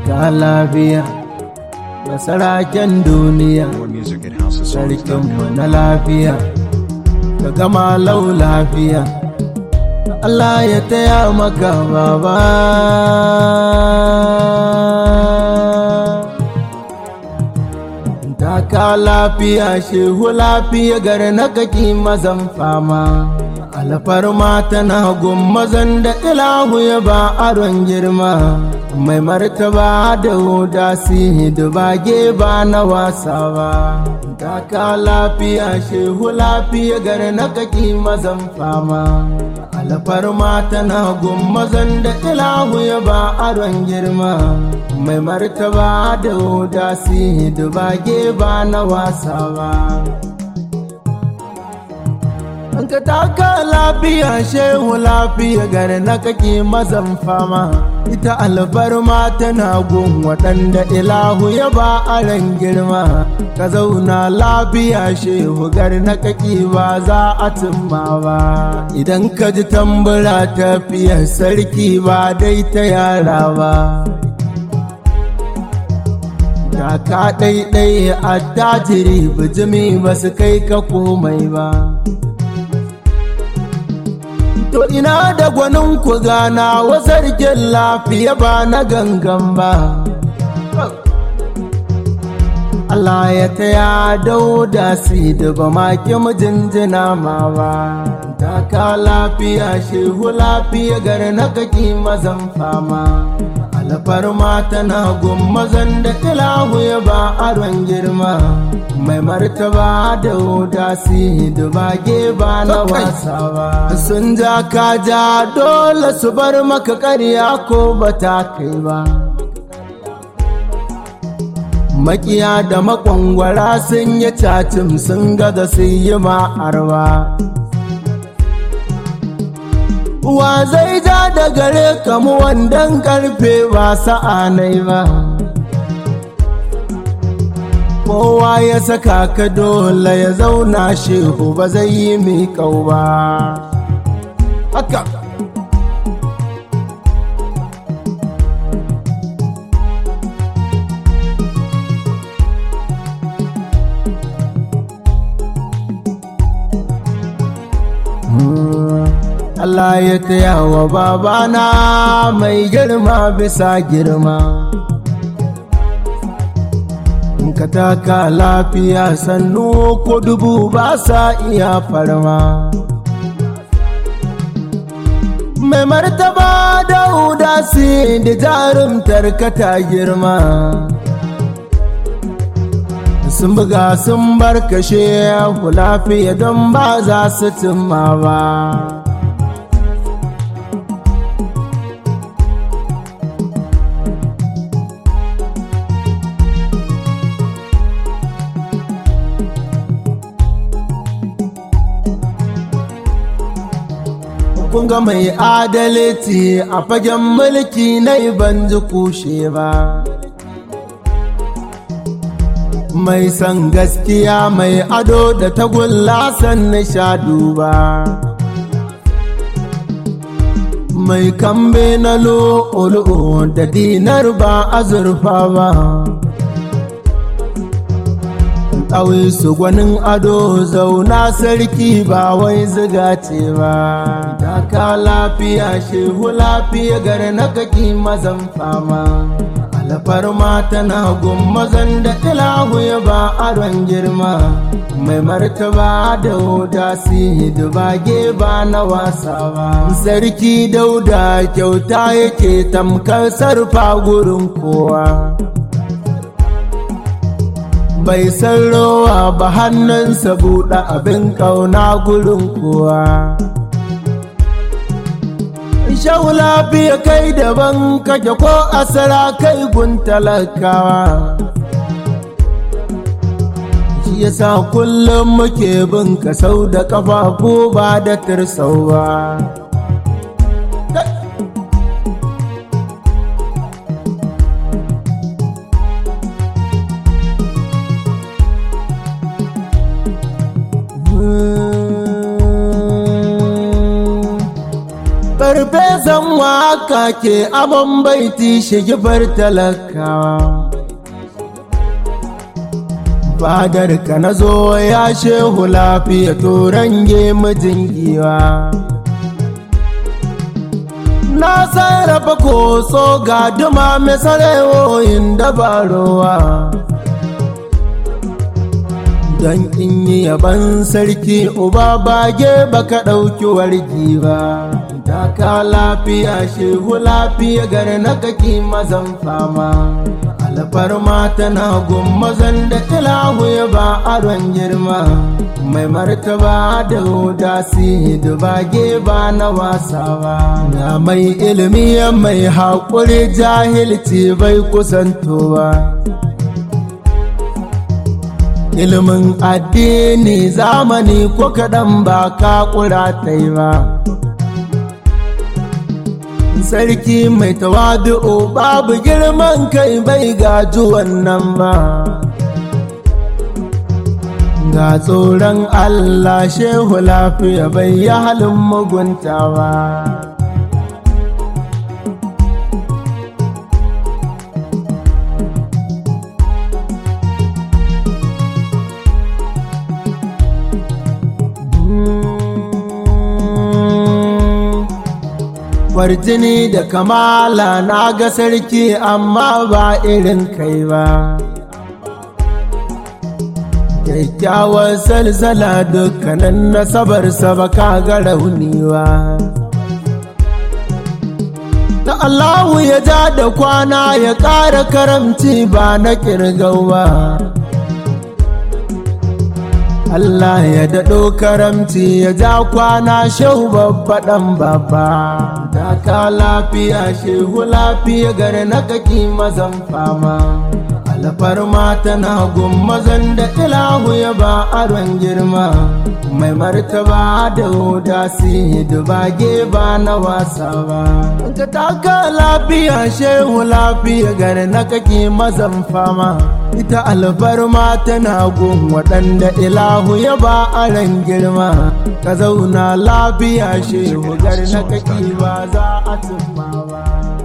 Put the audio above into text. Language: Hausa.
ka lafiya da saraken duniya More music at houseofsongs.com. sarkinmu na lafiya ka gama lau lafiya Allah ya taya maka baba taka lafiya shehu lafiya gar na kaki mazan fama alfarma tana gun mazan da ilahu ya ba aron girma mai martaba da huda sihi dubage ba na wasa ba taka lafiya shehu lafiya gar na kaki mazan fama alfarma tana gun mazan da ilahu ya ba aron girma mai martaba da huda sihi dubage ba na wasa ba An ka taka lafiya shehu lafiya gare na kake mazan fama ita alfarma tana gun waɗanda ilahu ya ba aran girma ka zauna lafiya shehu gare na kake ba za a cimma ba idan ka ji tambura tafiyar sarki ba dai ta yara ba da ka ɗaiɗai a tajiri bijimi ba su kai ka komai ba To ina da gwanin ku gana wa sarkin lafiya ba na gangan ba. Allah ya taya dauda si da ba ma ki mijinjina ma ba. Taka lafiya shehu lafiya gar na kaki mazan fama. Alfarma tana gun mazan da ilahu ya ba aron girma. Mai martaba da wuta si dubage ba na wasa ba. Sun ja ka ja dole su bar maka karya ko ba ta kai ba. Makiya da makwangwara sun yi cacin sun gaza sun yi ma'arwa. Wa zai ja da gare kamu wandan karfe ba sa'anai ba. Kowa ya saka ka dole ya zauna shehu ba zai yi miƙau ba. Haka. Allah ya taya wa babana mai girma bisa girma. In ka taka lafiya sannu ko dubu ba sa iya farma. Mai martaba da udasi da jarumtar ka ta girma. Sun buga sun barkashe ku lafiya don ba za su cimma ba. kun ga mai adalci a fagen mulki na ban ji kushe ba mai san gaskiya mai ado da tagulla san nishadu ba mai kambe na lo'olo da dinar ba azurfa ba ɗawai su gwanin ado zauna sarki ba wai ziga ce ba taka lafiya shehu lafiya gare na kaki mazan fama alfarma tana gun mazan da ilahu ya ba aron girma mai martaba da wuta sihi dubage ba na wasa ba sarki dauda kyauta yake tamkar sarfa gurin kowa bai san rowa ba hannunsa buɗe abin ƙauna gurin kowa. Shau lafiya kai daban kake ko asara kai gun talakawa. Shi yasa kullum muke bin ka sau da ƙafafu ba da tirsauwa. san waka ke abin baiti shigifar talakawa fadar ka na zo ya shehu lafiya turange mijin giwa na sarrafa koso ga duma mai sarewoyin dabarowa don in yi yaban sarki uba bage baka ɗauki wargi ba ta ka lafiya shehu lafiya gar na kaki mazan fama alfarma tana mazan da ilahu ya ba aron girma mai martaba da hudasi da bage ba na wasa ba na mai ilimi mai haƙuri jahilci bai kusantowa ilimin addini zamani ko kaɗan ba ka ƙura ta yi ba sarki mai tawadu'u babu girman kai bai gaji wannan ba ga tsoron allah shehu lafiya bai yi halin mugunta ba Kwarjini da kamala na ga sarki amma ba irin kai ba. Kyakkyawar salsala dukkanin nasabarsa ba ka ga rauniwa. Da Allahu ya ja da kwana ya ƙara karamci ba na ƙirgau ba. Allah ya daɗo karamci ya ja kwana shehu babbaɗan babba ta ka lafiya shehu lafiya gare na kaki mazan fama alfarma tana gun mazan da ilahu ya ba aron girma mai martaba da hudasi dubage ba na wasa ba ka taka lafiya shehu lafiya gare na kaki mazan fama ita alfarma tana gun waɗanda ilahu ya ba aron girma ka zauna lafiya shehu gar na kaki ba za a cimma ba